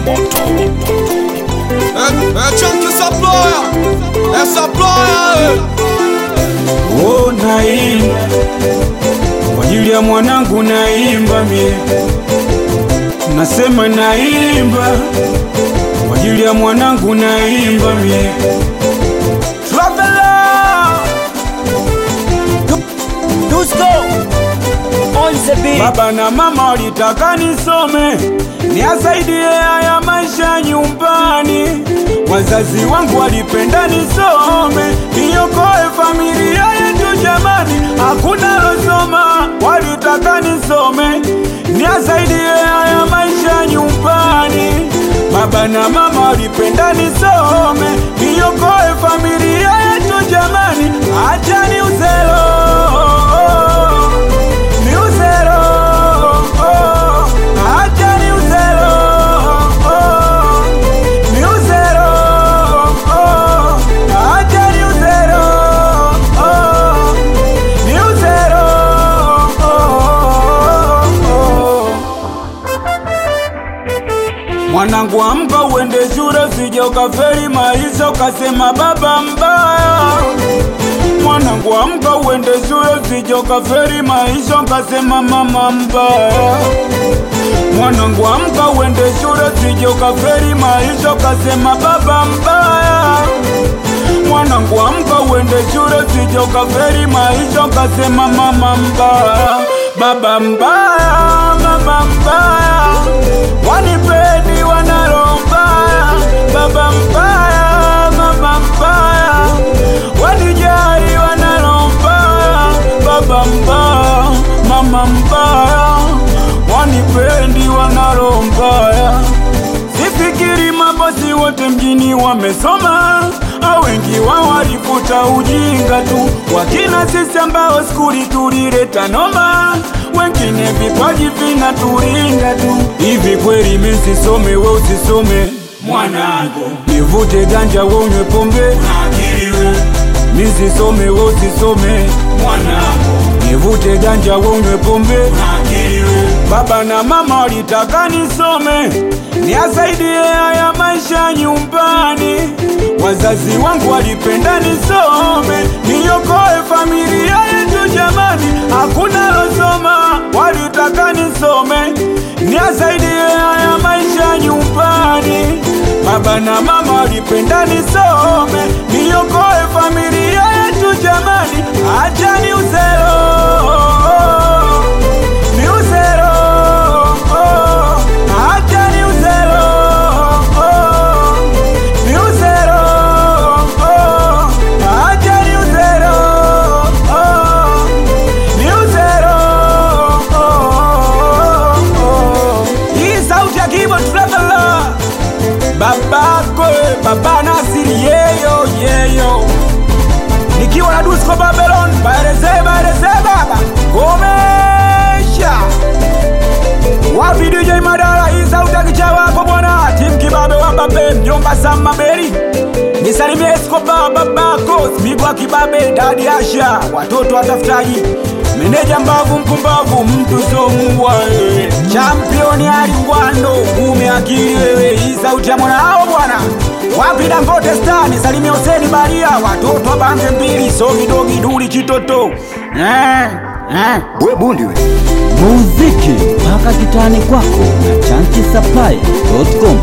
É Chunk Saploya, é Saploya, Oh, naimba kwa ajili ya mwanangu, naimba mie, nasema naimba kwa ajili ya mwanangu, naimba mie. Traveler, Dusko on the beat. baba na mama walitaka nisome niasaidie haya maisha nyumbani. Wazazi wangu walipenda nisome niokoe familia yetu jamani, hakuna losoma. Walitaka nisome niasaidie haya maisha nyumbani. Baba na mama walipenda nisome niokoe familia yetu jamani, acha ni uzelo ni uzero, oh, acha ni uzero, oh, ni uzero, oh, acha ni uzero, oh, ni uzero, oh, oh. Mwanangu amka uende shule, usije ukafeli maisha ukasema baba mbaya. Mwanangu amka uende shule, usije ukafeli maisha ukasema mama mbaya. Mwanangu amka uende shule, usije ukafeli maisha ukasema baba mbaya. Mwanangu amka uende shule, usije ukafeli maisha ukasema mama mbaya, baba mbaya, mama mbaya, wanipendi wanalo mbaya, baba mbaya, mama mbaya, wanijali wanalo mbaya, baba mbaya, mama mbaya, wanipendi wanalo mbaya. Sifikiri mabosi wote mjini wamesoma, au wengi wao walifuta ujinga tu, wakina sisi ambao skuli tulileta noma, wengine vipaji vinaturinga tu. Hivi kweli mimi sisome, we usisome mwanangu, nivute ganja we unywe pombe, mimi sisome, we usisome mwanangu, nivute ganja we unywe pombe, Baba na mama walitaka nisome niasaidie haya maisha nyumbani. Wazazi wangu walipenda nisome niokoe familia yetu jamani, hakuna losoma. Walitaka nisome niasaidie haya maisha nyumbani. Baba na mama walipenda nisome niokoe familia yetu jamani, acha ni uzero ni uzero, oh, acha ni uzero, oh, ni uzero, oh, acha ni uzero, oh, ni uzero, oh, oh. Hii sauti ya keyboard traveler babako baba Nasiri yeyo yeyo nikiwa na Dusko Babylon baeleze baeleze baba komesha wapi DJ Madara hii sauti ya kicha wako bwana tim kibabe wa babe mjomba Samba Beri nisalimie Escobar babako Smigwa kibabe dadi Asha watoto watafutaji meneja mbavu mpumbavu mtu so mbwa wewe championi alingwando ume akili wewe hii sauti ya mwana hao bwana wapi Dangote Star nisalimie Huseni Baria watoto wa bange mbili so kidogi duli chitoto eh, eh. We bundi we. muziki mpaka kitani kwako na chankisapai.com